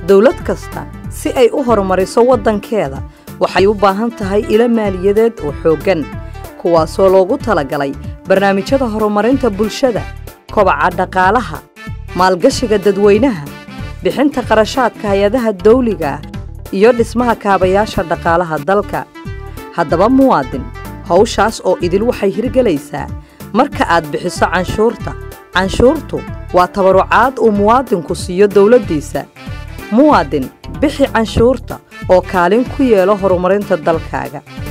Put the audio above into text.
dowlad kasta si ay u horumariso waddankeeda waxay u baahan tahay ilo maaliyadeed oo xooggan kuwaasoo loogu talagalay barnaamijyada horumarinta bulshada kobaca dhaqaalaha maalgashiga dadweynaha bixinta qarashaadka hay-adaha dawliga ah iyo dhismaha kaabayaasha dhaqaalaha dalka haddaba muwaadin hawshaas oo idil waxay hirgelaysaa marka aad bixiso canshuurta canshuurtu waa tabarucaad uu muwaadinku siiyo dowladdiisa muwaadin bixi canshuurta oo kaalin ku yeelo horumarinta dalkaaga